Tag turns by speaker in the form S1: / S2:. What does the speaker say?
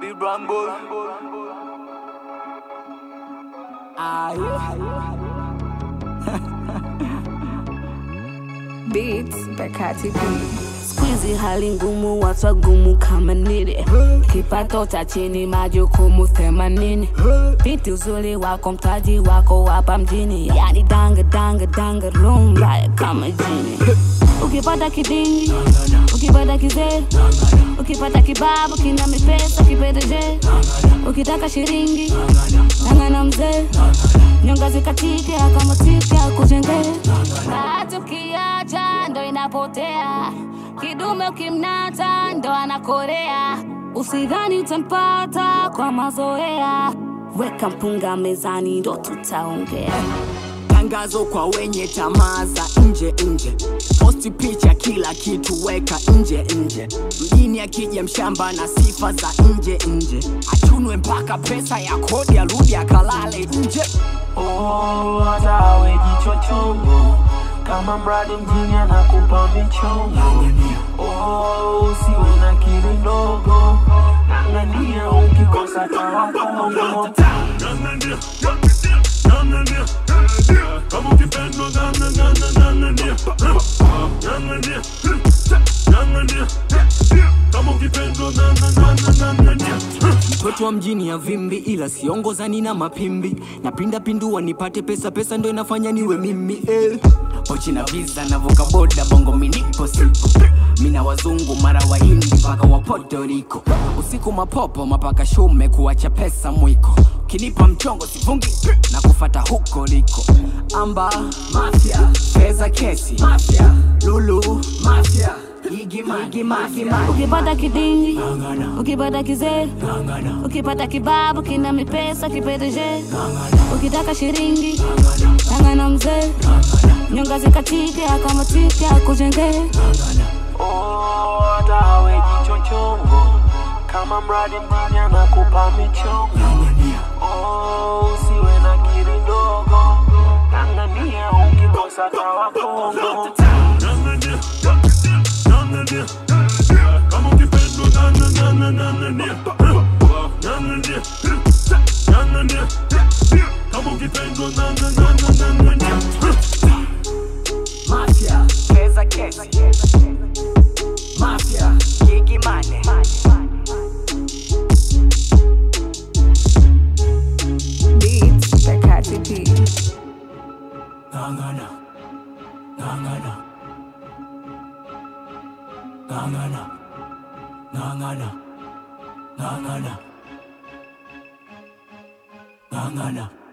S1: Big Bramble.
S2: Beats by Kati P.
S3: Squeezy hali ngumu, watu wagumu kama nile kipato cha chini, majukumu themanini. Binti uzuri wako, mtaji wako hapa mjini, yani danga danga danga rumba kama jini. Ukipata kidingi, ukipata kizee, ukipata kibabu kina mipesa kipedeje, ukitaka shiringi ng'ang'ana mzee, nyonga zikatike akamatike akujengee. Bahati ukiacha ndo inapotea, kidume ukimnata ndo anakorea. Usidhani utampata kwa mazoea, weka mpunga mezani ndo tutaongea.
S4: tangazo kwa wenye tamaa za nje nje posti picha kila kitu weka nje nje mjini akija mshamba na sifa za nje nje achunwe mpaka pesa ya kodi arudi akalale nje
S1: Oh, hata awe jicho chongo kama mradi mjini anakupa michongo. Oh, usiwe na kiri ndogo, ng'ang'ania ukikosa tawakongo.
S4: mtoto wa mjini ya vimbi ila siongozani na mapimbi napinda pindua nipate pesa pesa ndo inafanya niwe mimi eh. pochi na visa navuka boda bongo minipo sipo mina wazungu mara wahindi mpaka wa Puerto Rico usiku mapopo mapaka shume kuacha pesa mwiko kinipa mchongo sivungi na kufata huko liko amba mafia feza kesi mafia lulu mafia Igi magi mafia
S3: Ukipata kidingi, ukipata kizee, ukipata kibabu kina mipesa kipedeje, ukitaka shiringi ng'ang'ana mzee, nyonga zikatike akamatike akujengee.
S1: Oh, hata awe jicho chongo kama mradi mjini anakupa michongo. Oh, usiwe na kiri ndogo, ng'ang'ania ukikosa tawakongo.
S4: Mafia, feza kesi Mafia, gigi mane
S2: Beats by Kati P.
S4: Ngangana, ngangana Ngangana, ngangana Ngangana Ngangana